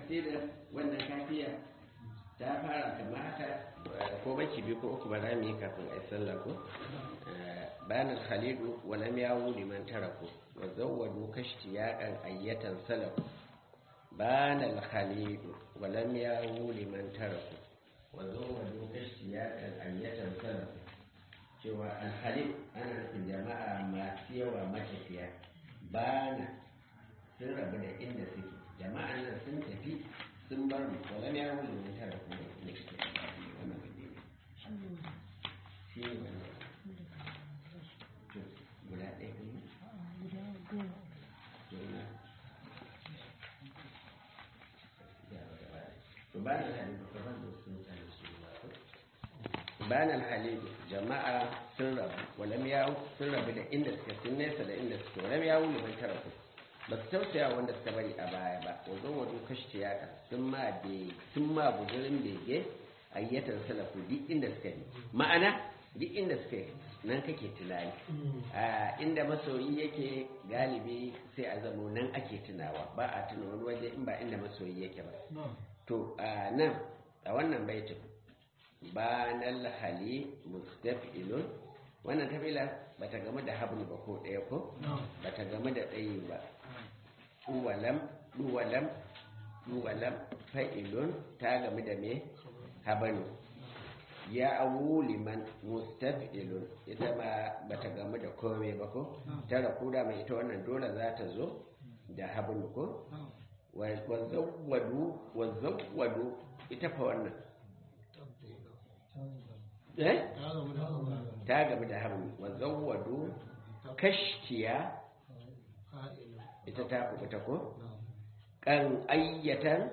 tafsirin wannan kafiya ta fara kamar haka ko baki biyu ko uku ba za mu yi kafin a yi sallah ko bayan khalidu wa lam yawu liman taraku wa zawwadu kashtiyaqan ayyatan salaku bayan khalidu wa lam yawu liman taraku wa zawwadu kashtiyaqan ayyatan salaku cewa al-khalid ana nufin jama'a masu yawa matafiya bana sun rabu da inda suke jama'an nan sun tafi sun bar mu wala ne yawon liman tara kuma ne suke wannan gaje ne shi ne wannan to guda ɗaya kuma guda to ba na halibu ka ban da sun sani su ba bayan alhalibu jama'a sun rabu walam yawo sun rabu da inda suke sun nesa da inda suke walam yawo liman tara kuma ba su tausaya wanda suka bari a baya ba wajen wajen kashe yaka sun ma sun ma bujirin bege ayyatar salafu duk inda suka yi ma'ana duk inda suka yi nan kake tunani a inda masoyi yake galibi sai a zamo nan ake tunawa ba a tuna wani waje in ba inda masoyi yake ba to a nan a wannan baitin ba nan hali mustafilun wannan tafila ba ta gamu da hablu ba ko ɗaya ko ba ta gamu da ɗayi ba duwalam duwalam duwalam fa'ilun ta gamu da me habanu ya awu liman mustafilun ita ma ba ta gamu da komai ba ko tara kuda mai ita wannan dole za ta zo da habanu ko wazawwadu wazawwadu ita fa wannan eh ta gamu da habanu wazawwadu kashtiya ita ta kubuta ko kan ayyatan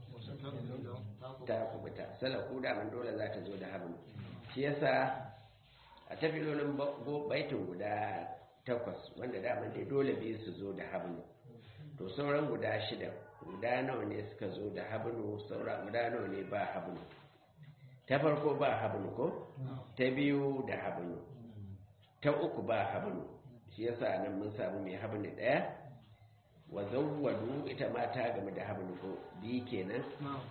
ta kubuta salaku da man dole za ta zo da hablu shi yasa a tafilolin baitin guda takwas wanda daman dai dole biyu su zo da hablu to sauran guda shida guda nawa ne suka zo da hablu sauran guda nawa ne ba hablu ta farko ba hablu ko ta biyu da hablu ta uku ba hablu shi yasa nan mun samu mai hablu daya wa zawwadu ita ma ta game da hablu ko bi kenan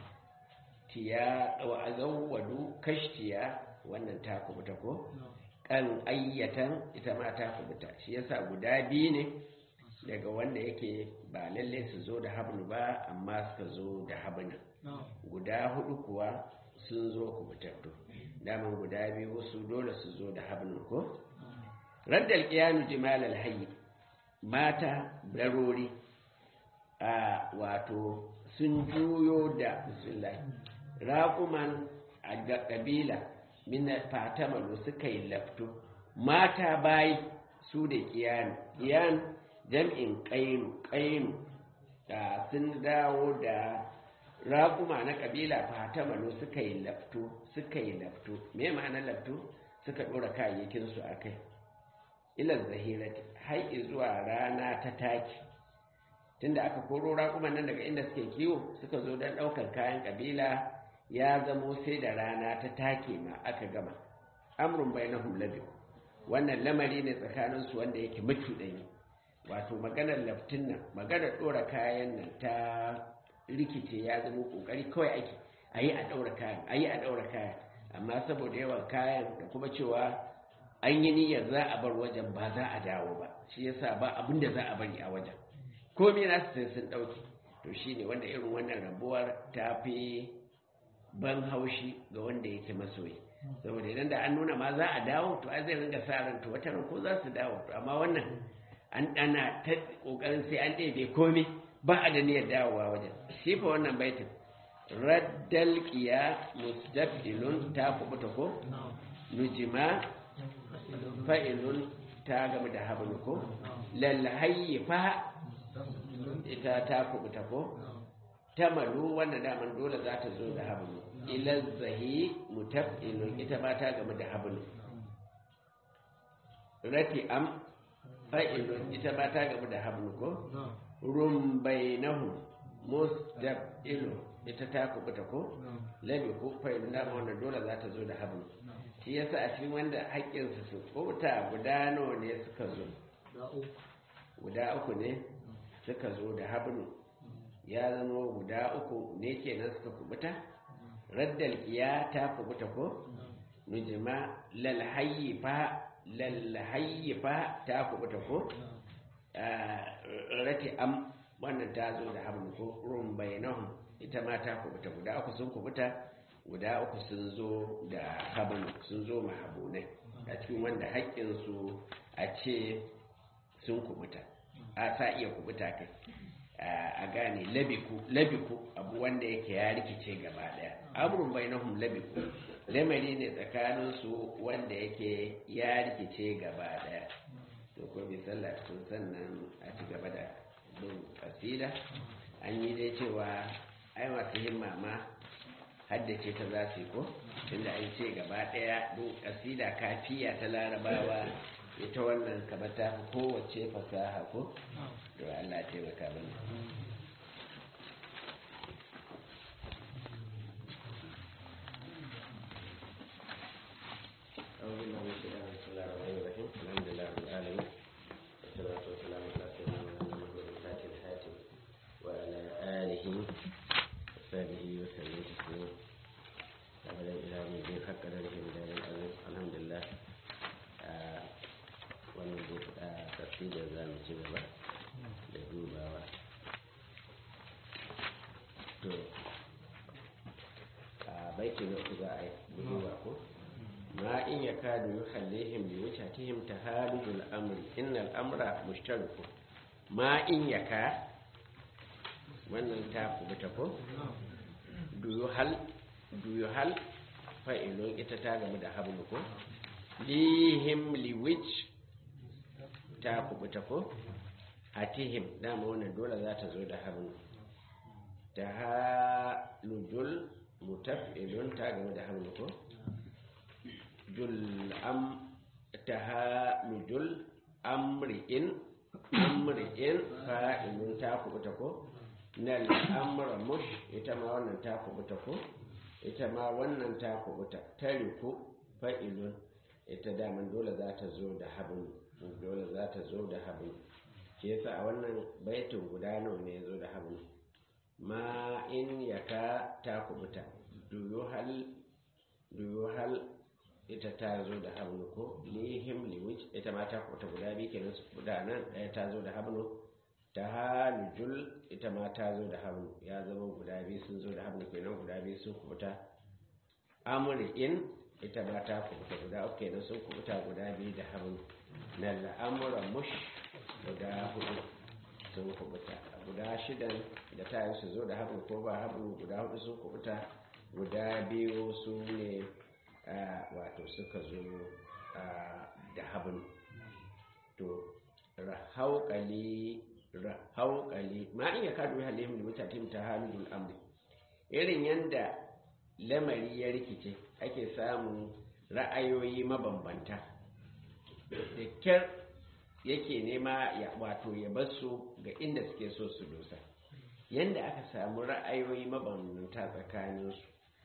tiya wa zawwadu kashtiya wannan ta kubuta ko kan ayyatan ita ma ta kubuta shi yasa guda biyu ne daga wanda yake ba lalle su zo da hablu ba amma suka zo da hablu guda hudu kuwa sun zo kubutattu daman guda biyu su dole su zo da hablu ko raddal qiyanu jimal al mata darori a wato sun juyo da bismillah raƙuman a ƙabila mina fatamalu suka yi lafto mata bayi su da ƙiyanu ƙiyan jam'in ƙainu ƙainu da sun dawo da raƙuma na ƙabila fatamalu suka yi lafto suka yi lafto me ma'anar lafto suka ɗora kayayyakinsu a kai ilar zahirati har zuwa rana ta taki tunda aka koro raƙuman nan daga inda suke kiwo suka zo don ɗaukar kayan ƙabila ya zamo sai da rana ta take ma aka gama amrun bai na hulabi wannan lamari ne tsakaninsu wanda yake macuɗanyi wato maganar laftin nan maganar ɗora kayan nan ta rikice ya zama ƙoƙari kawai ake a yi a ɗaura kayan a yi a ɗaura kayan amma saboda yawan kayan da kuma cewa an yi niyyar za a bar wajen ba za a dawo ba shi yasa ba abin da za a bari a wajen komai na su sai sun ɗauke to shi ne wanda irin wannan rabuwar ta fi ban haushi ga wanda yake masoyi saboda idan da an nuna ma za a dawo to ai zai ringa sa ran to wata ko za su dawo to amma wannan an ɗana ta ƙoƙarin sai an ɗebe komai ba a da niyyar dawowa wajen shi fa wannan baitin raddal qiya mustabdilun ta kubuta ko nujima fa'ilun ta gama da hablu ko lal hayfa ita ta kubuta ko ta malu wanda daman dole za ta zo da hablu ila zahi mutafilun ita ba ta gama da hablu rati am fa'ilun ita ba ta gama da hablu ko rumbainahu mustaqilun ita ta kubuta ko labi ko fa'ilun dama wannan dole za ta zo da hablu shi yasa a cikin wanda haƙƙinsu su kubuta guda nawa ne suka zo guda uku ne suka zo da hablu ya zama guda uku ne kenan suka kubuta raddal iya ta kubuta ko nujima lalhayyifa lalhayyifa ta kubuta ko rati am wannan ta zo da hablu ko rum bainahum ita ma ta kubuta guda uku sun kubuta guda uku sun zo da hablu sun zo mahabunai a cikin wanda haƙƙinsu a ce sun kubuta a sa iya kubuta kai a gane labiku labiku abu wanda yake ya rikice gaba daya amrun bainahum labiku lamari ne tsakanin su wanda yake ya rikice gaba daya to ko bi sallah tun sannan a ci gaba da bin kasida an yi dai cewa ai masu himma ma haddace ta za su yi ko tunda an ce gaba daya duk kasida kafiya ta larabawa ita wannan kamar ta fi kowace fasaha ko to Allah taimaka mana alhamdulillah wannan zai faɗa tafsirin za mu ci gaba da dubawa to a baiti na uku za a yi duba ko ma in ya kadu yi hallihim bi wucatihim ta halujul amri innal amra mushtariku ma in ya ka wannan ta kubuta ko duyu hal duyu hal fa'ilun ita ta gamu da hablu ko lihim liwich ta kubuta ko hatihim dama wannan dole za ta zo da hannu ta halujul mutaf'ilun ta game da hannu ko jul am ta halujul amri'in amri'in fa'ilun ta kubuta ko nal amra mush ita ma wannan ta kubuta ko ita ma wannan ta kubuta tariku fa'ilun ita daman dole za ta zo da hablu dole za ta zo da hablu shi yasa a wannan baitin guda nawa ne ya zo da hablu ma in yaka ta kubuta duyu hal duyu hal ita ta zo da hablu ko lihim liwij ita ma ta kubuta guda biyu kenan su guda nan ɗaya ta zo da hablu ta halujul ita ma ta zo da hablu ya zama guda biyu sun zo da hablu kenan guda biyu sun kubuta amri'in ita ma ta kubuta guda uku kenan sun kubuta guda biyu da hablu na al'amura mush guda hudu sun kubuta guda shidan da ta yi su zo da hablu ko ba hablu guda hudu sun kubuta guda biyu su ne wato suka zo da hablu to rahauƙali rahauƙali ma in ya kadu halihim da mutatim ta halin amri irin yanda lamari ya rikice ake samun ra'ayoyi mabambanta da kyar yake nema ya wato ya basu ga inda suke so su dosa yanda aka samu ra'ayoyi mabambanta tsakaninsu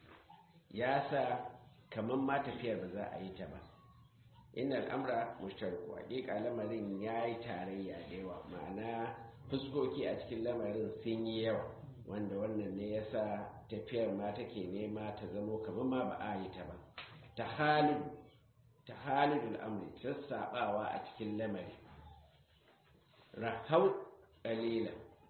ya sa kamar ma tafiyar ba za a yi ta ba inna al'amra mushtariku hakika lamarin ya yi tarayya da yawa ma'ana fuskoki a cikin lamarin sun yi yawa wanda wannan ne ya sa tafiyar ma take nema ta zamo kamar ma ba a yi ta ba ta halin ta halin al'amri sassaɓawa a cikin lamari rahau ƙalila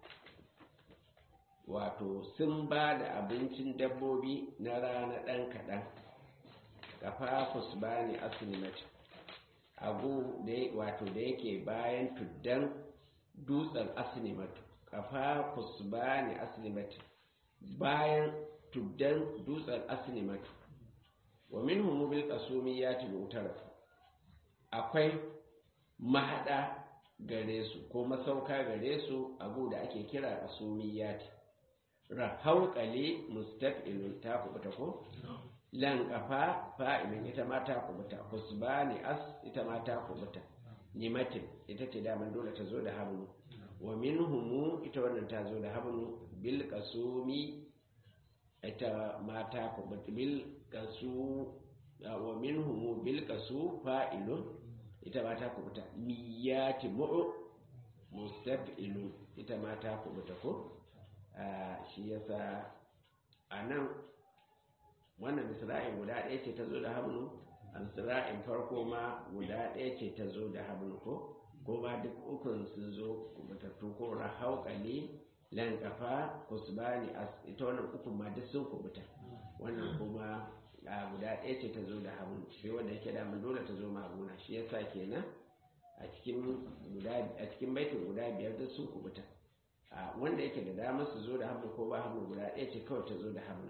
wato sun ba da abincin dabbobi na rana ɗan kaɗan kafafus ba ne asinimati abu wato da yake bayan tuddan dutsen asinimatu kafafus ba ne asinimati bayan tuddan dutsen asinimatu wa min humubil kasumi ya tibi utarafu akwai mahada gare su ko masauka gare su abu da ake kira kasumiyati rahauƙale mustaf'ilun ta kubuta ko lan kafa fa'ilin ita ma ta kubuta husbani as ita ma ta kubuta nimatin ita ce daman dole ta zo da hablu wa minhumu ita wannan ta zo da hablu bil kasumi ita ma ta kubuta bil kasu wa minhumu bil kasu fa'ilun ita ma ta kubuta miyati mu'u mustaf'ilun ita ma ta kubuta ko shi yasa a nan wannan misra'in guda ɗaya ce ta zo da hamlu a misra'in farko ma guda ɗaya ce ta zo da hamlu ko ko ma duk ukun sun zo kubutattu ko rahauƙali lankafa kusbani ita wannan ukun ma duk sun kubuta wannan kuma a guda ɗaya ce ta zo da hamlu shi wanda yake damun dole ta zo maguna shi yasa kenan a cikin guda a cikin baitin guda biyar duk sun kubuta wanda yake da damar su zo da hamlu ko ba hamlu guda ɗaya ce kawai ta zo da hamlu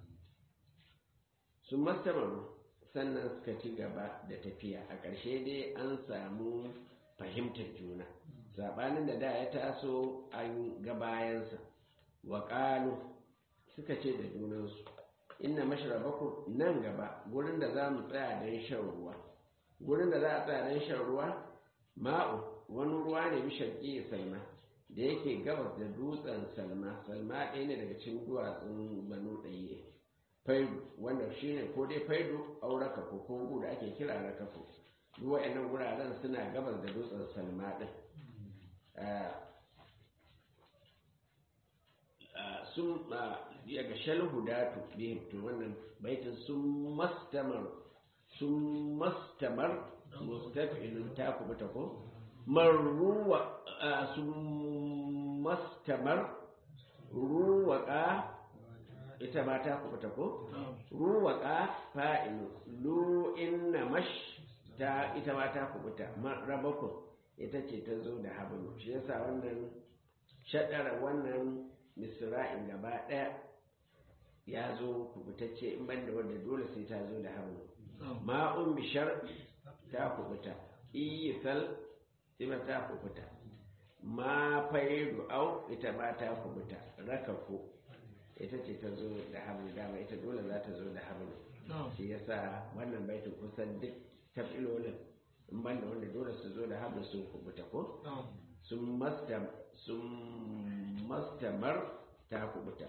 sun mastamaru sannan suka ci gaba da tafiya a ƙarshe dai an samu fahimtar juna saɓanin da da ya taso an ga bayansa wa suka ce da junansu inna mashrabaku nan gaba gurin da za mu tsaya don shan ruwa gurin da za a tsaya don shan ruwa ma'u wani ruwa ne bisharki salma da yake gabas da dutsen salma salma ɗaya ne daga cikin duwatsun banu ɗaya faidu wanda shi ne ko dai faidu au rakafu ko gu da ake kira rakafu duk wa'annan guraren suna gabas da dutsen salma ɗin sun yaga shalhudatu bihim to wannan baitin sun mastamar sun mastamar mustafilun ta kubuta ko marruwa sun mastamar ruwaka ita ma ta kubuta ko ruwaka fa'ilu lu inna mash ta ita ma ta kubuta rabako ita ce ta zo da hablu shi yasa wannan shaɗara wannan misra'in gaba ɗaya ya zo kubutacce in banda wanda dole sai ta zo da hablu ma'un bishar ta kubuta iyisal ita ta kubuta ma faidu au ita ma ta kubuta rakafu ita ce ta zo da hamlu dama ita dole za ta zo da hamlu shi yasa wannan baitin kusan duk tafilolin in banda wanda dole su zo da hamlu sun kubuta ko sun mastamar ta kubuta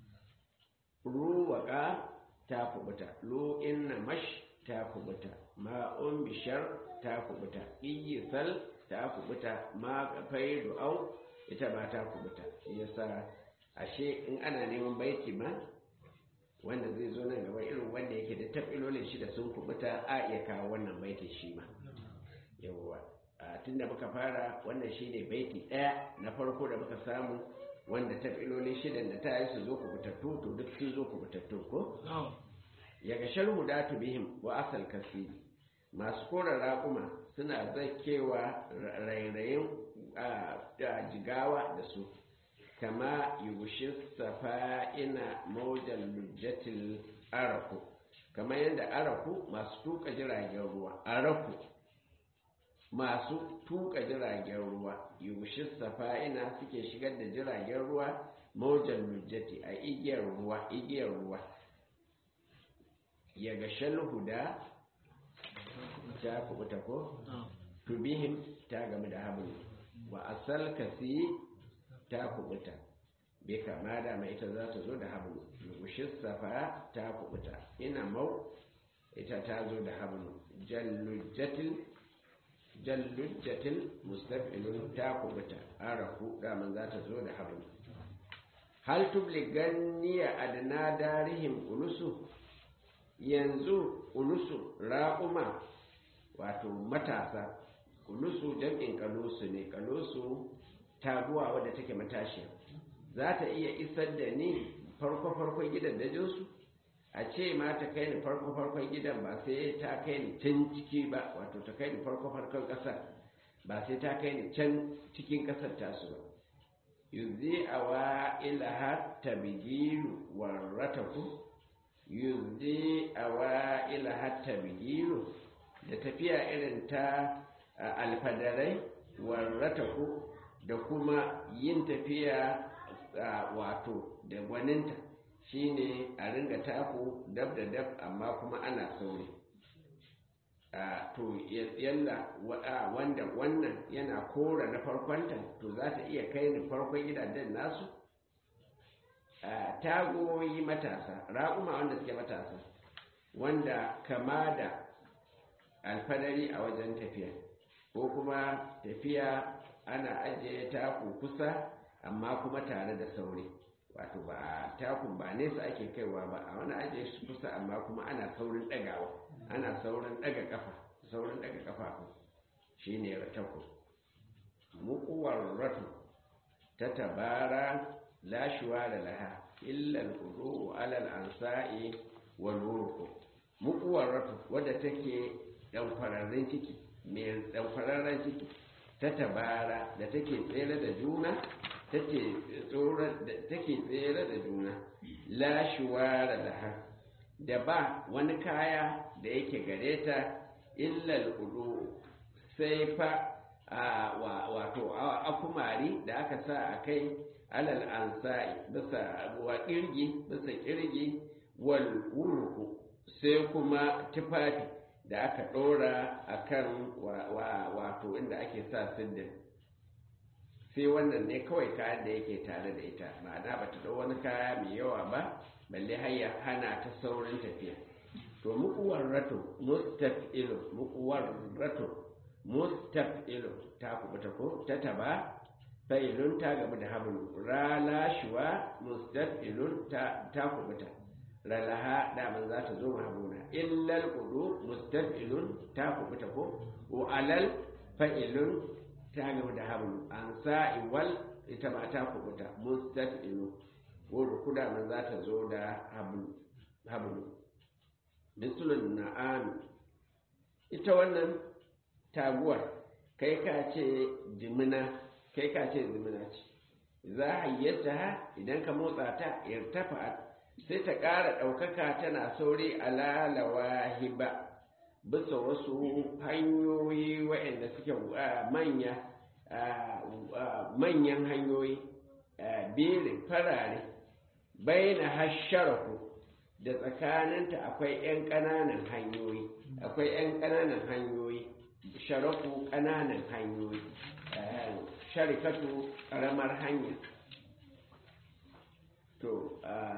ruwaka ta kubuta lo inna mash ta kubuta ma'un bishar ta kubuta iyisal ta kubuta ma faidu au ita ba ta kubuta shi yasa ashe in ana neman baiti ma wanda zai zo nan gaba irin wanda yake da tafilolin shi da sun kubuta a iya kawo wannan baiti shi ma yawwa tun da muka fara wannan shi ne baiti ɗaya na farko da muka samu wanda tafilolin shidan da ta yi su zo kubutattu to duk sun zo kubutattu ko ya ga sharhu da bihim wa asal kasiri masu kora raƙuma suna zakewa rairayin jigawa da su kama yugushi safa'ina maujan lujjatil araku kama yadda araku masu tuka jiragen ruwa araku masu tuka jiragen ruwa yugushi safa'ina suke shigar da jiragen ruwa maujan lujjati a igiyar ruwa igiyar ruwa ya ga shalhuda ta kubuta ko tubihim ta game da hablu wa asal kasi ta kubuta bai kama da mai ita za ta zo da hablu lugushin safa ta kubuta ina mau ita ta zo da hablu jallujjatil jallujjatil mustafilun ta kubuta arahu daman za ta zo da hablu hal tubliganniya adna darihim ulusu yanzu ulusu raƙuma wato matasa ulusu jam'in kalusu ne kalusu taguwa wadda take matashiya za ta iya isar da ni farko-farkon gidan dajinsu a ce ma ta kai ni farko-farkon gidan ba sai ta kai ni can ciki ba wato ta kai ni farko-farkon ƙasar ba sai ta kai ni can cikin ƙasar tasu ba yuzi a wa ilaha tabigilu warrataku yuzi a wa ilaha tabigilu da tafiya irin ta alfadarai warrataku da kuma yin tafiya wato da gwaninta shine a ringa taku dab da dab amma kuma ana sauri to yalla wanda wannan yana kora na farkonta to za ta iya kai ni farkon gidajen nasu tagoyi matasa raƙuma wanda suke matasa wanda kama da alfadari a wajen tafiya ko kuma tafiya ana ajiye taku kusa amma kuma tare da sauri wato ba takun ba nesa ake kaiwa ba a wani ajiye shi kusa amma kuma ana saurin ɗagawa ana saurin ɗaga ƙafa saurin ɗaga ƙafa shi ne rataku mukuwar ratu ta tabara lashuwa da laha illal kudu alal ansa'i wal wurku mukuwar ratu wadda take ɗanfararren ciki mai ɗanfararren ciki ta tabara da take tsere da juna take tsere da juna lashuwa da laha da ba wani kaya da yake gare ta illal kudu sai fa wato akumari da aka sa a kai alal ansa'i bisa wa kirgi bisa kirgi wal wurku sai kuma tufafi da aka ɗora a kan wato inda ake sa siddin sai wannan ne kawai kayan da yake tare da ita ma'ana ba ta ɗau wani kaya mai yawa ba balle har ya hana ta saurin tafiya to mukuwar rato mustafilu mukuwar rato mustafilu ta kubuta ko ta taba fa'ilun ta gamu da hablu ralashuwa mustafilun ta ta kubuta ralaha daman za ta zo mahabuna illal kudu mustafilun ta kubuta ko wa alal fa'ilun ta gamu da hablu an sa'i wal ita ma ta kubuta mustafilu wuri kuda man za ta zo da hablu mislun na'am ita wannan taguwar kai ka ce jimina kai ka ce jimina ce za a hayyata idan ka motsa ta irtafa sai ta ƙara ɗaukaka tana sauri alalawa hiba bisa wasu hanyoyi waɗanda suke manya manyan hanyoyi bere farare baina hasharaku da tsakaninta akwai 'yan ƙananan hanyoyi akwai 'yan ƙananan hanyoyi sharaku ƙananan hanyoyi sharikatu ƙaramar hanya to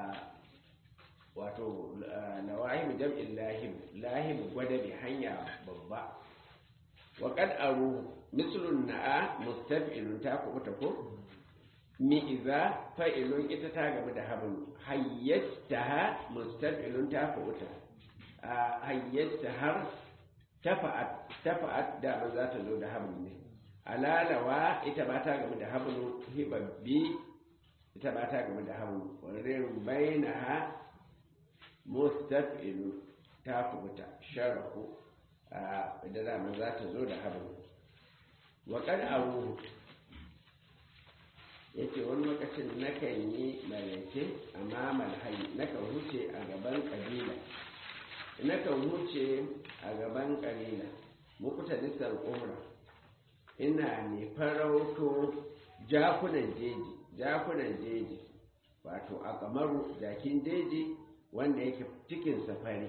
wato lawahim jam'in lahim lahim gwada bi hanya babba wa qad aru mislun na'a mustaf'ilun ta kubuta ko mi'iza fa'ilun ita ta gaba da hablu hayyastaha mustaf'ilun ta kubuta hayyastahar tafa'at tafa'at da ba za ta zo da hablu ne alalawa ita ba ta gaba da hablu hibabbi ita ba ta gaba da hablu warin bainaha mustaf'ilun ta kubuta sharahu da dama za ta zo da hablu wa kad aruhu yace wani lokacin nakan yi malaike a mamal hayi nakan huce a gaban kabila nakan huce a gaban kabila mukuta nisar umra ina ne farauto jakunan jeji jakunan jeji wato a kamaru jakin jeji wanda yake cikin safari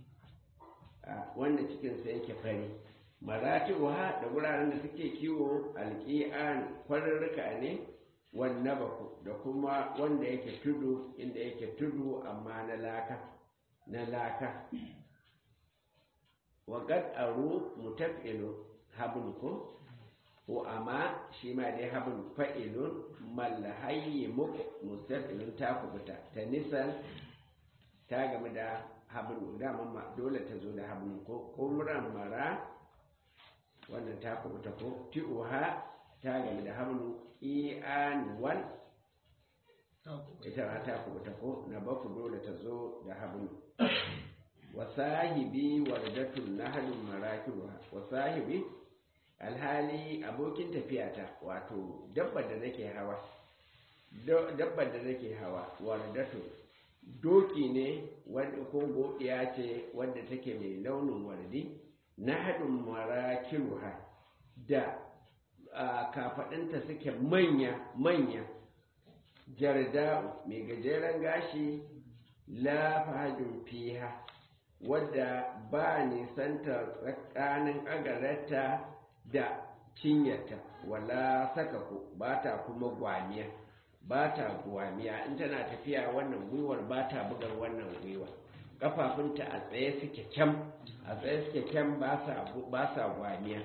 wanda cikinsa yake fari maratiwa da wuraren da suke kiwo alƙi'an kwararruka ne wanne baku da kuma wanda yake tudu inda yake tudu amma na laka na laka waƙad aru mutafilu habun ko ko amma shi ma dai habun fa'ilun mallahayi muku mustafilun ta kubuta ta nisan ta game da habun dama dole ta zo da habun ko kumran mara wannan ta kubuta ko ti'uha ta game da habun i'an wal ita ma ta kubuta ko na baku dole ta zo da habun wa sahibi wardatun nahlun marakiruha wa sahibi alhali abokin tafiyata wato dabbar da nake hawa dabbar da nake hawa wardatun doki ne wanda ko godiya ce wanda take mai launin wardi na haɗin marakiruha da kafaɗinta suke manya-manya jarda'u mai gajeren gashi la fahajin fiha wadda ba nisanta tsakanin agarata da cinyarta wala saka ku ba ta kuma gwamiya ba ta gwamiya in tana tafiya wannan gwiwar ba ta bugar wannan gwiwa kafafunta a tsaye suke kyam a tsaye suke kyam ba sa gwamiya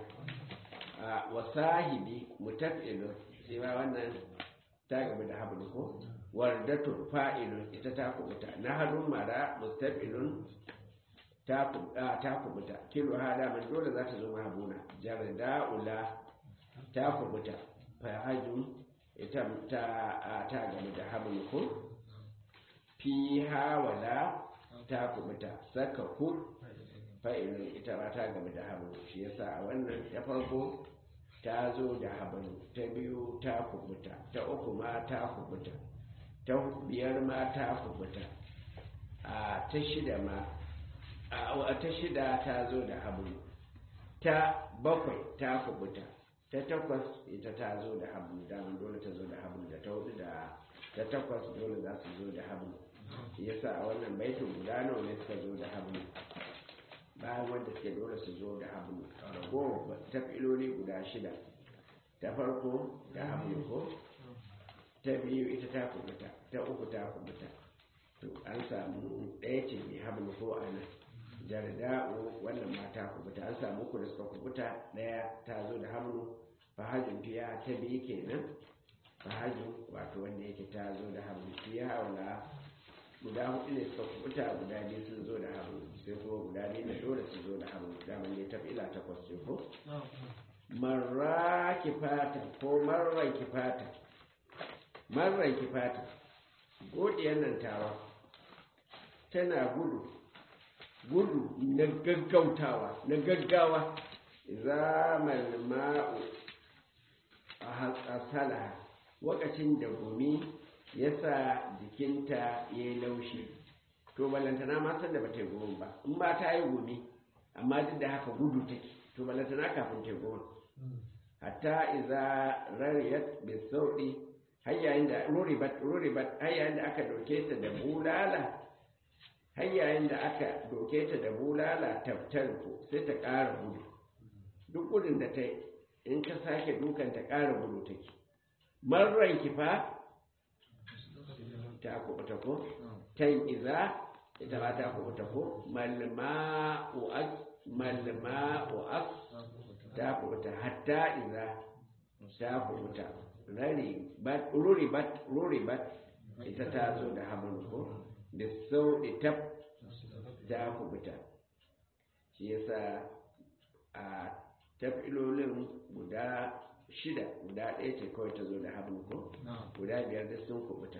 wa sahibi mutafilun shi ma wannan ta gaba da hablu ko wardatun fa'ilun ita ta kubuta na hannun mara mustafilun ta kubuta kilo hada man dole za ta zo mahabuna jarda'ula ta kubuta fahajun ita ta ta gami da hamlu ko fi hawala ta kubuta saka ku fa'ilun ita ba ta gami da hamlu shi yasa a wannan ta farko ta zo da habanu ta biyu ta kubuta ta uku ma ta kubuta ta biyar ma ta kubuta a ta shida ma a ta shida ta zo da habanu ta bakwai ta kubuta ta takwas ita ta zo da habanu daman dole ta zo da habanu da ta hudu da ta takwas dole za su zo da habanu yasa a wannan baitin guda nawa ne suka zo da habanu bayan wanda suke dole su zo da hablu ragowar tafiloli guda shida ta farko da hablu ko ta biyu ita ta kubuta ta uku ta kubuta to an samu ɗaya ce mai hablu ko a nan jarda'u wannan ma ta kubuta an samu uku da suka kubuta ɗaya ta zo da hablu fahajin fiya ta biyu kenan fahajin wato wanda yake ta zo da hablu fiya wala guda hudu ne suka kubuta guda biyu sun zo da haru sai kuma guda biyu da dole su zo da haru daman ne tafi ila takwas ce ko marra kifata ko marran kifata marran kifata godiyar nan tawa tana gudu gudu na gaggautawa na gaggawa zaman ma'u a hasala wakacin da gumi ya sa jikinta ya yi laushi to ballantana ma san da ba ta yi goma ba in ba ta yi gumi amma duk da haka gudu take to ballantana kafin ta yi goma hatta iza rariyat bi sauɗi har yayin da ruribat ruribat har yayin da aka doke ta da bulala har yayin da aka doke ta da bulala tabtarku sai ta ƙara gudu duk gudun da ta yi in ka sake dukan ta ƙara gudu take marran kifa ta kubuta ko tan iza ita ba ta kubuta ko malma'u as malma'u as ta kubuta hatta iza ta kubuta rari bat ruri bat ruri bat ita ta zo da hamlu ko da sau da tab ta kubuta shi yasa a tafilolin guda shida guda ɗaya ce kawai ta zo da hamlu ko guda biyar da sun kubuta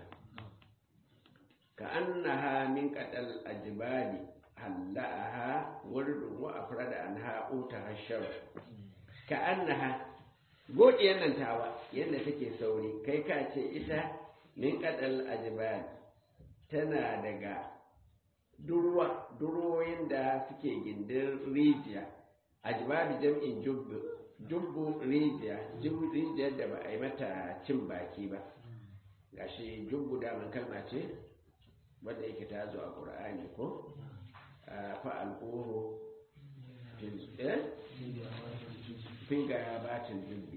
كأنها من قد الأجبال هلأها ورد وأفرد عنها أوتها الشر كأنها قول ينن تاوى ينن تكي سوري كي كاتي إتا من قد الأجبال تنا دقا durwa durwoyin da suke gindin rijiya ajbabi jam'in jubbu jubbu rijiya rijiyar da ba a yi mata cin baki ba gashi jubbu daman kalma ce wadda yake ta zo a ƙur'ani ko fa'alƙoho fin ga batin dubbi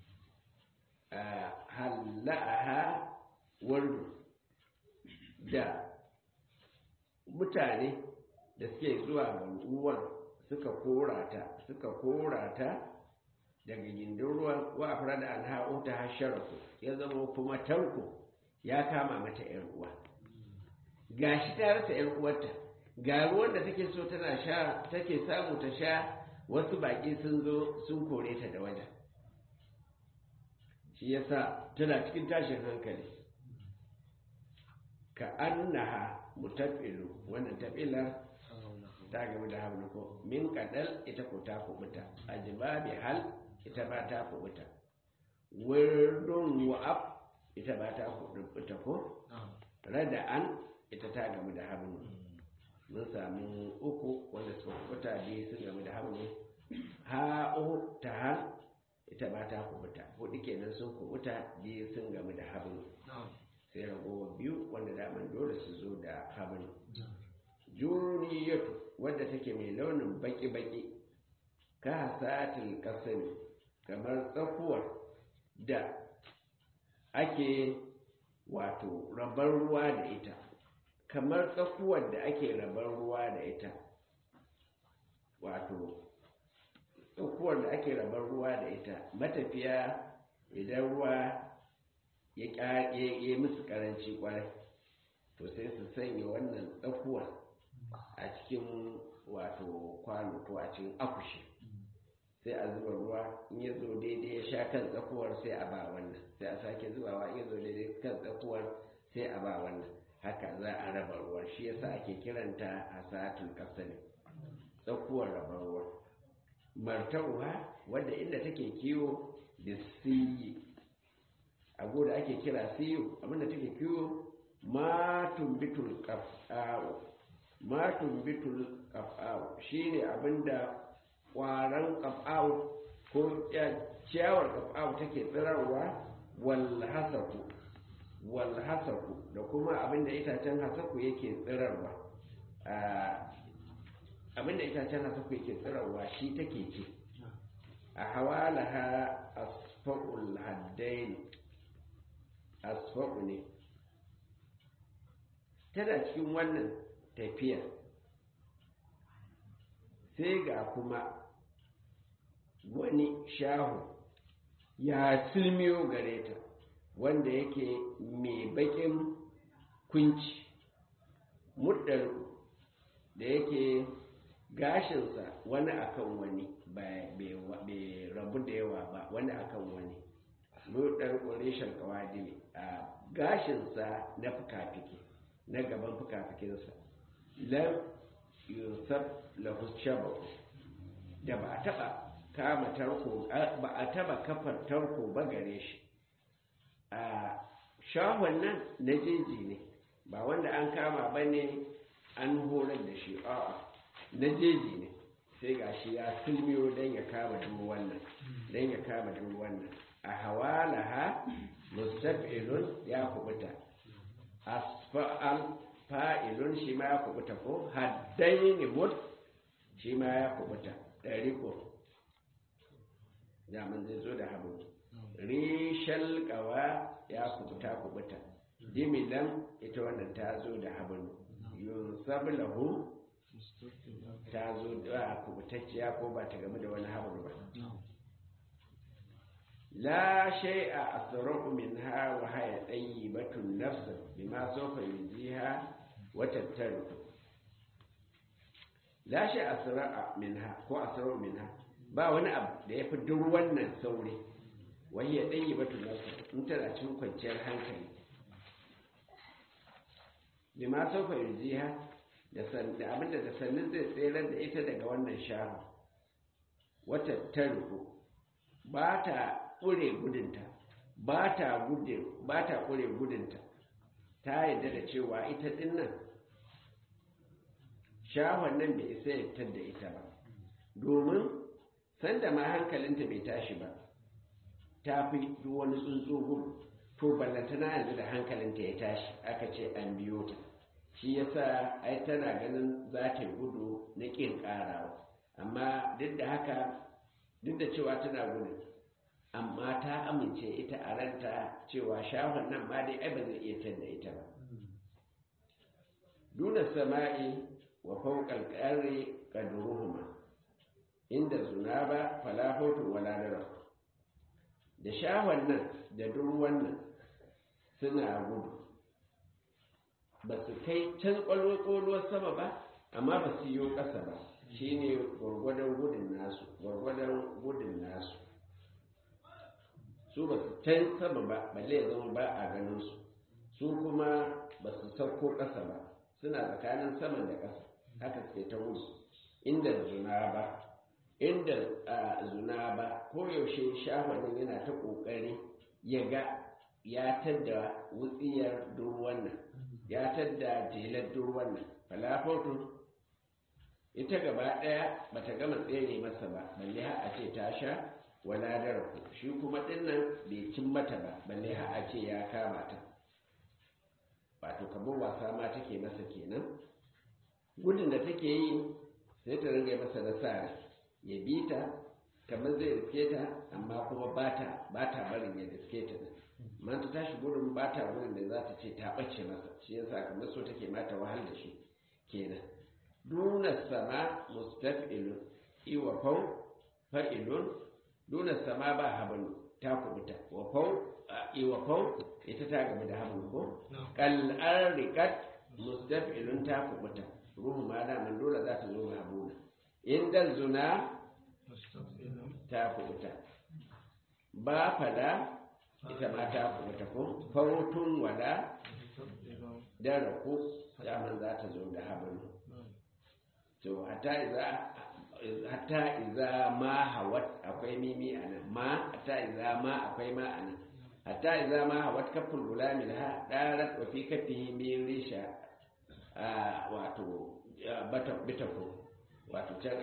halla'aha wardu da mutane da suke zuwa ga ruwan suka korata suka korata daga gindin ruwan wa a da alha'u ta hasharaku ya zama kuma tarko ya kama mata 'yan uwa gashi ta rasa ‘yan uwarta ga ruwan da take so tana sha take samu ta sha wasu baƙi sun zo sun kore ta da wajen shi yasa tana cikin tashin hankali ka annaha mutafilu wannan tafilar ta gaba da hamluko min kadal ita ko ta kubuta ajibabi hal ita ba ta kubuta wirdun wa'ab ita ba ta kubuta ko rada'an ita ta gamu da hannu mun sami uku wanda suka kubuta biyu sun gamu da hannu ha'u ta har ita ba ta kubuta hudu kenan sun kubuta biyu sun gamu da hannu sai ragowa biyu wanda daman dole su zo da hannu juniyatu wadda take mai launin baki-baki ka hasatil kasani kamar tsakuwar da ake wato rabar ruwa da ita kamar tsakuwar da ake rabar ruwa da ita wato tsakuwar da ake rabar ruwa da ita matafiya idan ruwa ya yi musu karanci kwarai to sai su sanya wannan tsakuwa a cikin wato kwano ko a cikin akushi sai a zuba ruwa in ya zo daidai ya sha kan tsakuwar sai a ba wannan sai a sake zubawa in ya zo daidai kan tsakuwar sai a ba wannan haka za a raba ruwan shi yasa ake kiranta a satin kasani tsakuwar raba ruwa martauha wadda inda take kiwo da siyi abu da ake kira siyo abinda take kiwo matun bitul kaf'a'u matun bitul kaf'a'u shine abinda kwaran kaf'a'u ko ciyawar kaf'a'u take tsirarwa wal hasaku wal hasaku da kuma abinda itacen hasaku yake tsirarwa abinda itacen hasaku yake tsirarwa shi take ce a hawalaha asfa'ul haddain asfa'u ne tana cikin wannan tafiya sai ga kuma wani shahu ya silmiyo gare ta wanda yake mai bakin kunci muddar da yake gashinsa wani akan wani bai rabu da yawa ba wani akan wani muddar ƙorishin kawadili a gashinsa na fuka-fiki na gaban fuka-fikinsa lam yusuf lahu shabahu da ba a taba kama tarko ba a taba kafar tarko ba gare shi a shahon nan na jeji ne ba wanda an kama ba ne an horar da shi a'a na jeji ne sai ga shi ya sulmiyo don ya kama duk wannan don ya kama duk wannan a hawalaha mustaf'ilun ya kubuta asfa'al fa'ilun shi ma ya kubuta ko haddaini mut shi ma ya kubuta ɗari ko zaman zai zo da habu rishal kawa ya kubuta kubuta dimilan ita wannan ta zo da habanu yun sablahu ta zo da kubutacciya ko ba ta game da wani habanu ba لا شيء أسرع منها وهي طيبة النفس بما سوف يجزيها وتبتلك لا شيء أسرع منها ko أسرع منها ba wani abu da ya fi duk wannan sauri wani ya ɗanyi batu nafsa in tana cikin kwanciyar hankali bi ma sauka yuziha da abinda da sannin zai tseren da ita daga wannan shahu wata tarko ba ta ƙure gudunta ba ta ƙure gudunta ta yadda da cewa ita dinnan shahon nan bai isa ya da ita ba domin sanda ma hankalinta bai tashi ba ta fi duk wani tsuntsu gudu to ballantana yanzu da hankalinta ya tashi aka ce an biyo ta shi yasa ai tana ganin za ta gudu na ƙin ƙarawa amma duk da haka duk da cewa tana gudun amma ta amince ita a ranta cewa shahon nan ma dai ai ba zai iya tanda ita ba duna sama'i wa fawqal qari qadruhuma inda zunaba fala hawtu wala dara da shahon nan da durwan nan suna gudu ba su kai can kwalwar sama ba amma ba su yi ƙasa ba shine gwargwadon gudun nasu gwargwadon gudun nasu su ba su can sama ba balle ya zama ba a ganin su su kuma ba su sauko ƙasa ba suna tsakanin saman da ƙasa haka suke ta wuce inda zuna ba inda zuna ba koyaushe shafanin yana ta ƙoƙari ya ga ya tadda wutsiyar durwan nan ya tadda jelar durwan nan falafotun ita gaba ɗaya bata gama tsere masa ba balle har a ce ta sha wala daraku shi kuma dinnan bai cin mata ba balle har a ce ya kama ta wato kamar wasa ma take masa kenan gudun da take yi sai ta ringa masa nasara ya bi ta kamar zai riske ta amma kuma ba ta ba ta barin ya riske ta din amma ta tashi gudun ba ta wurin da za ta ce ta ɓace masa shi yasa kamar so take mata wahal da shi kenan duna sama mustaf'ilun iwa fau fa'ilun duna sama ba habanu ta kubuta wa fau iwa fau ita ta gaba da hamlu ko kal'ar rikat mustaf'ilun ta kubuta ruhu ma da man dole za ta zo mahabuna inda zuna ta kubuta ba fada ita ma ta kubuta ko fautun wada dara ko daman za ta zo da hamlu to hatta iza hatta iza ma hawat akwai mimi a nan ma hatta iza ma akwai ma a nan hatta iza ma hawat kafin gulami ha darat wa fi kafihi min risha wato bata bitako wato can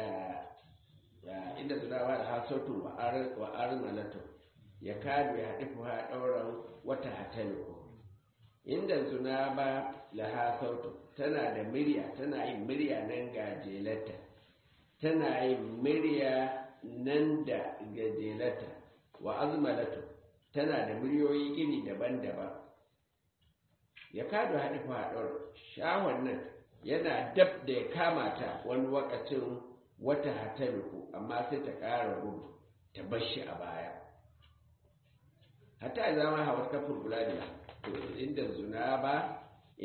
inda tunawa da hasautu wa armalatu ya kadu ya haɗi fuha ɗauran wata hataliku inda zuna ba laha sautu tana da murya tana yin murya nan gajelarta tana yin murya nan da gajelarta wa azmalatu tana da muryoyi iri daban-daban ya kado haɗi faɗar shahon nan yana dab da ya kama ta wani wakacin wata hataliku amma sai ta ƙara gudu ta bar shi a baya hatta zama hawa kafin bulani inda zuna ba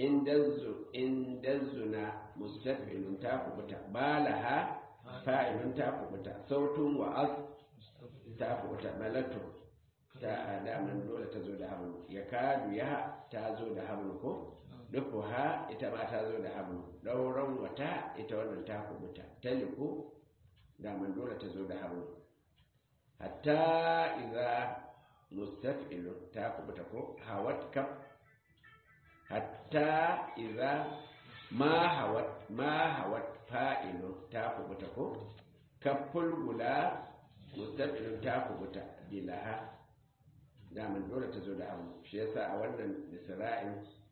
inda zuna mustafilun ta kubuta balaha fa'ilun ta kubuta sautun wa'az ta kubuta malatu ta adaman dole ta zo da hannu ya kadu ya ta zo da hannu ko dufu ha ita ma ta zo da hannu ɗauran wata ita wannan ta kubuta taliku daman dole ta zo da hannu hatta iza mustaf'ilun ta kubuta ko hawat kaf hatta iza ma hawat ma hawat fa'ilun ta kubuta ko kaful gula mustaf'ilun ta kubuta bilaha daman dole ta zo da hannu shi yasa a wannan isra'in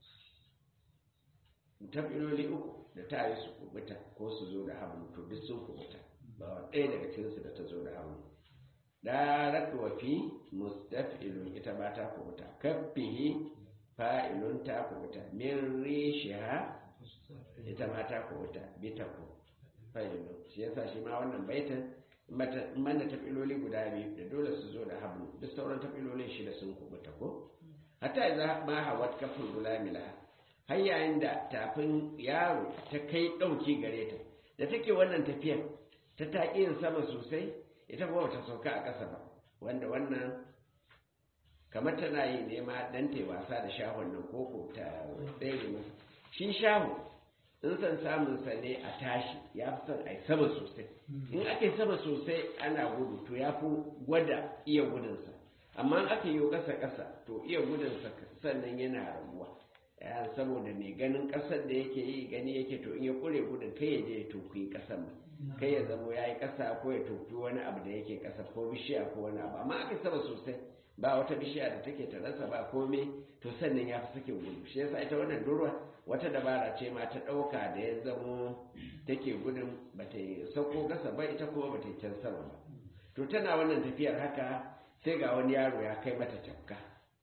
tafiloli uku da ta yi su kubuta ko su zo da hannu to duk sun kubuta ba ɗaya daga cikinsu da ta zo da hannu darat wa fi mustaf'ilun ita ba ta kubuta kaffihi fa'ilun ta kubuta min rishiha ita ma ta kubuta bitaku fa'ilun shi yasa shi ma wannan baitan mana tafiloli guda biyu da dole su zo da hablu duk sauran tafilolin shida sun kubuta ko hatta idza ma hawat kafin gulamila har yayin da tafin yaro ta kai dauki gare ta da take wannan tafiyar ta taƙi yin sama sosai ita kuma ta sauka a ƙasa ba wanda wannan kamar tana yi nema dan ta wasa da shahon nan koko ta tsere masa shi shaho in san samun sa ne a tashi ya fi son a yi sama sosai in aka yi sama sosai ana gudu to ya fi gwada iya gudunsa amma in aka yi ƙasa ƙasa to iya gudunsa sannan yana rabuwa saboda mai ganin ƙasar da yake yi gani yake to in ya ƙure gudun kai ya je ya tokuyi ƙasar ma kai ya zamo ya yi ƙasa ko ya tofi wani abu da yake ƙasa ko bishiya ko wani abu amma aka sama sosai ba wata bishiya da take ta rasa ba komai to sannan ya fi sakin gudu shi yasa ita wannan durwa wata dabara ce ma ta ɗauka da ya zamo take gudun ba ta yi sauko ƙasa ba ita kuma ba ta yi can sama ba to tana wannan tafiyar haka sai ga wani yaro ya kai mata tafka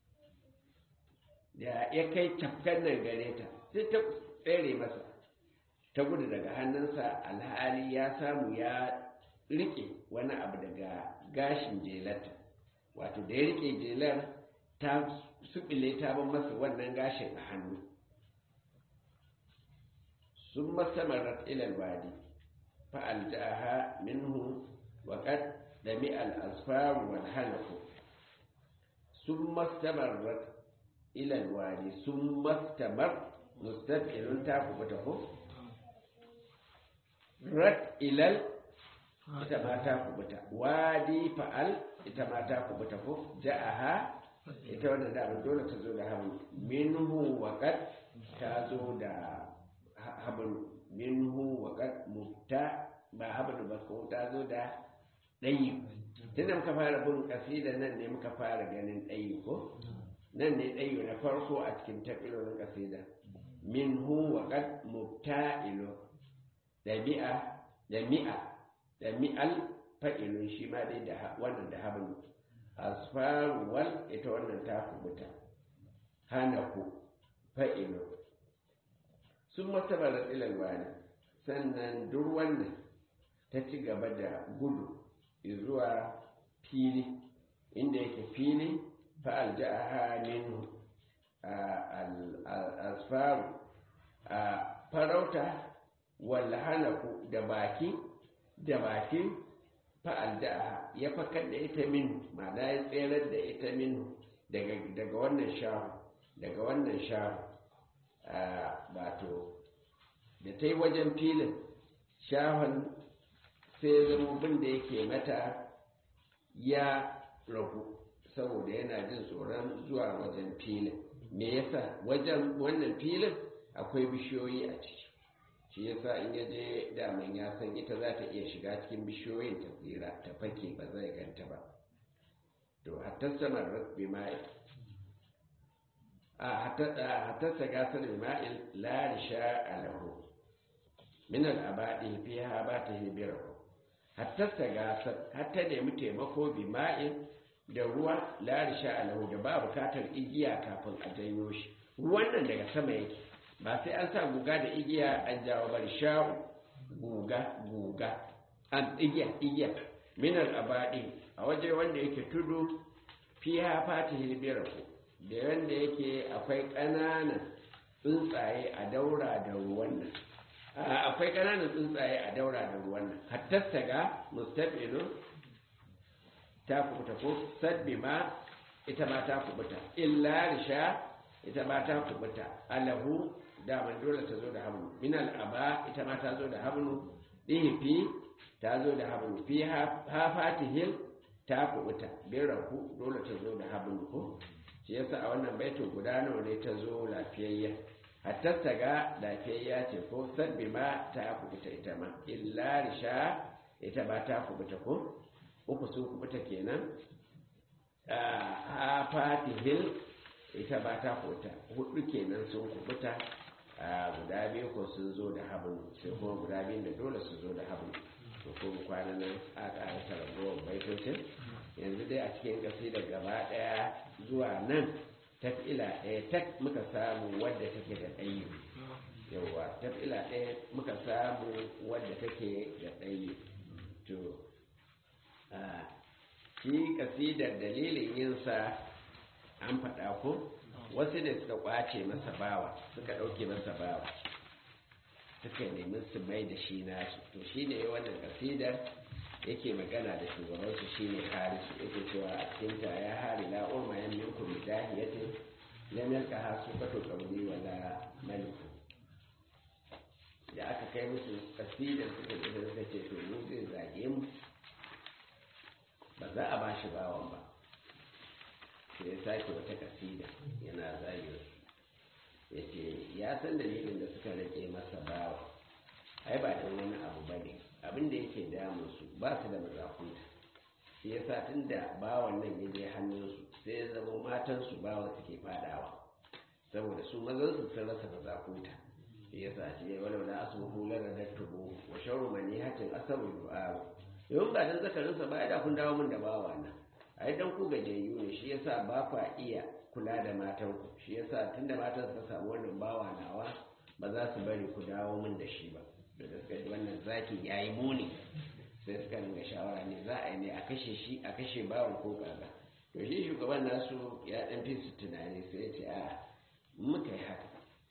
da ya kai tafkan nan gare ta sai ta tsere masa ta gudu daga hannunsa alhali ya samu ya rike wani abu daga gashin jelarta wato da ya rike jelar ta subile ta ban masa wannan gashin a hannu sun masamarar ilal wadi fa'aljaha minhu wa qad dami al-asfar wal halqu sun masamarar ilal wadi sun mastamar mustafilun ta kubuta ko rat ilal ita ma ta kubuta wadi fa'al ita ma ta kubuta ko ja'aha ita wannan da dole ta zo da hablu minhu wa qad ta zo da hablu minhu wa qad mutta ba hablu ba ko ta zo da dayi tunda muka fara bin kasida nan ne muka fara ganin dayi ko nan ne dayi na farko a cikin tafsirin kasida minhu wa qad mubta'ilu dabi'a da mi'a da mi'al fa'ilun shi ma dai da wannan da hablu asfaruwal ita wannan ta kubuta hanaku fa'ilu sun masabara ilal wani sannan duk wannan ta ci gaba da gudu zuwa fili inda yake fili fa'al ja'aha minhu asfaru a farauta wallahanaku da baki da baki fa'al da ya fakar da ita min ma'ana ya tserar da ita min daga wannan shahu daga wannan shahu wato da ta yi wajen filin shahun sai zama da yake mata ya ragu saboda yana jin tsoron zuwa wajen filin me yasa wajen wannan filin akwai bishiyoyi a ciki shi yasa in ya je daman ya san ita za ta iya shiga cikin bishiyoyin ta tsira ta fake ba zai ganta ba to hatta samar bi ma'i a hatta ta gasar bi ma'il la risha alahu min al-abadi fiha ba ta hibirahu hatta ta gasar hatta nemi taimako bi ma'il da ruwa la risha alahu da ba bukatar igiya kafin a janyo shi ruwan nan daga sama yake ba sai an sa guga da igiya an jawo bari sha'u guga guga an igiya igiya minar abadi a waje wanda yake tudu fiya fata hilbiraku da wanda yake akwai ƙananan tsuntsaye a daura da ruwan nan akwai ƙananan tsuntsaye a daura da ruwan nan hattasta ga mustafilu ta kubuta ko sabbi ma ita ma ta kubuta illa risha ita ma ta kubuta alahu daman dole ta zo da hablu min al'aba ita ma ta zo da hablu ɗihifi ta zo da hablu fi hafatihil ta kubuta biraku dole ta zo da hablu ko shi yasa a wannan baitin guda nawa ne ta zo lafiyayya hatta ta ga lafiyayya ce ko sabbi ma ta kubuta ita ma illa risha ita ba ta kubuta ko uku sun kubuta kenan hafatihil ita ba ta kubuta hudu kenan sun kubuta guda biyu ko sun zo da hablu sai kuma guda biyu da dole su zo da hablu to kuma kwanan nan a ƙarasa ragowar baitocin yanzu dai a cikin da gaba ɗaya zuwa nan tafila ɗaya tak muka samu wadda take da ɗayi yauwa tafila ɗaya muka samu wadda take da ɗayi to shi kasidar dalilin yinsa an faɗa ko wasu ne suka kwace masa bawa suka ɗauke masa bawa suka nemi su mai da shi nasu to shi ne wannan kasidar yake magana da shugabansu shi ne harisu yake cewa a cikinta ya hari la urma yan minkum bidahiyatin lam yalqa hasu kato qabli wala maliku da aka kai musu kasidar suka da suka ce to mu zai zage mu ba za a bashi bawan ba sai ya sake wata kasida yana zagin ya ce ya san dalilin da suka rage masa bawa ai ba don wani abu ba ne abin da yake damun su ba su da mazakuta shi ya sa tun da bawan nan ya je hannunsu sai ya zama matansu bawa suke fadawa saboda su mazansu sun rasa mazakuta shi ya sa shi ya wani wani asubu lara da tubu wa shauru mani hatin asabu du'a yawan ba dan zakarinsa ba ya da kun dawo min da bawa nan ai dan ku gajiyayyu ne shi yasa ba kwa iya kula da matanku shi yasa tunda matan suka samu wannan bawa nawa ba za su bari ku dawo min da shi ba da suka ji wannan zaki yayi muni sai suka ringa shawara ne za a yi ne a kashe shi a kashe bawan ko kaza to shi shugaban nasu ya dan fi su tunani sai ya ce a muka yi haka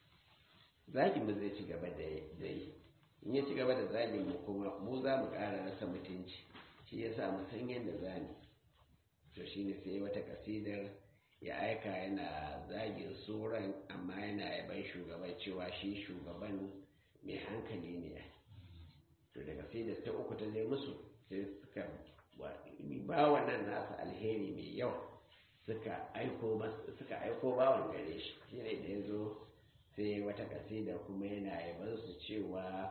zagin mu zai ci gaba da yi in ya ci gaba da zagin mu kuma mu za mu ƙara rasa mutunci shi yasa mu san yadda za mu to shi ne sai wata kasidar ya aika yana zagin tsoron amma yana yaban shugaban cewa shi shugaban mai hankali ne to da kasidar ta uku ta zai musu sai suka ba wannan nasa alheri mai yawa suka aiko suka aiko bawan gare shi shi ne da ya zo sai wata kasidar kuma yana yaban su cewa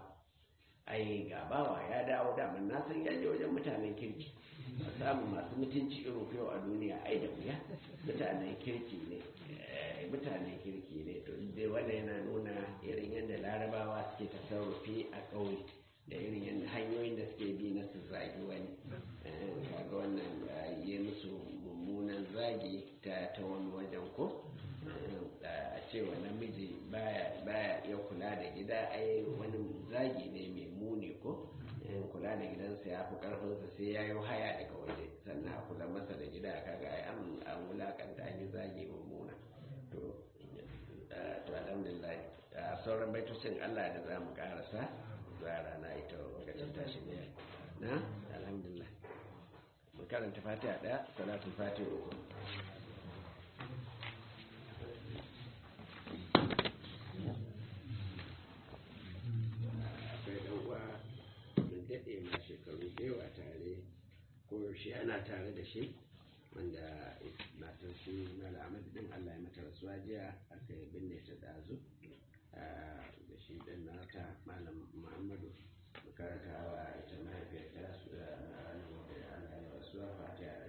ai ga bawa ya dawo daman na san yaje wajen mutanen kirki a samun masu mutunci irin yau a duniya ai da wuya mutanen kirki ne mutanen kirki ne to dai wannan yana nuna irin yadda larabawa suke tasarrufi a ƙauye da irin yadda hanyoyin da suke bi na su zagi wani kaga wannan yi musu mummunan zagi ta ta wani wajen ko a cewa namiji baya iya kula da gida ai wani zagi ne mai muni ko kula da gidansa ya fi karfinsa sai ya yi haya daga waje sannan a kula masa da gida kaga ai an wulakanta an yi zagi mummuna to to alhamdulillah sauran baitocin Allah da za mu karasa zuwa rana ita lokacin tashi ne na alhamdulillah mu karanta fatiha daya salatul fatiha uku akwai dan uwa mun daɗe ma shekaru da yawa tare ko yaushe ana tare da shi wanda matar shi mala ahmad din allah ya mata rasuwa jiya aka yi binne ta dazu da shi din nata malam muhammadu makaranta wa ita mahaifiyar ta su da ranar da allah ya rasuwa fatiha